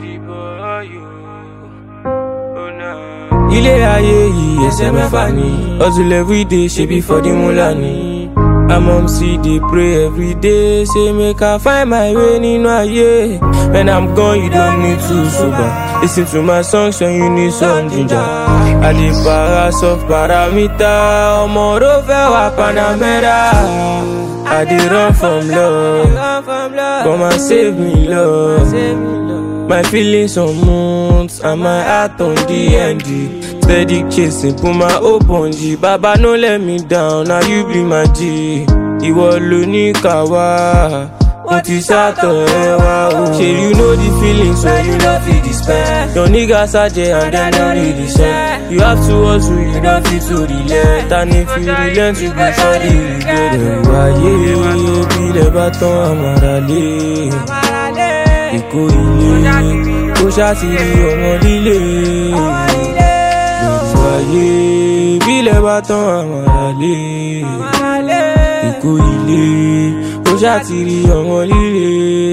the boy you. Oh nah. Ilé ayé yìí ẹsẹ̀ mẹ́fà ni. Hustle everyday ṣe bí fọ́dí múlá ni. Amom see dey pray every day say make I find my way nínú ayé. When I'm gone you don't need to sober. Listen to my songs when you need some ginger. I dey para soft paramita, ọmọ ló fẹ́ wá Panamera. I dey run from love, come and save me love. My feelings on months and my heart on the end. Steady chasing, put my hope on G. Baba no let me down, now you be my G. Ìwọ ló ní ká wá, mo ti sátọ̀ ẹ wá o. Ṣé you know the feeling so you no fit dispense. Your niggas are there and dem no need the sense. You have to hustle, you no fit to relent. And if you relent, you go surely regret. Ẹ̀rù ayé bílẹ̀ bá tán àmàrà lé. Èkó ilé kó ṣàtìrí ọmọ líle. Ẹ̀rù ayé bílẹ̀ bá tán àmàrà lé. Èkó ilé kó ṣàtìrí ọmọ líle.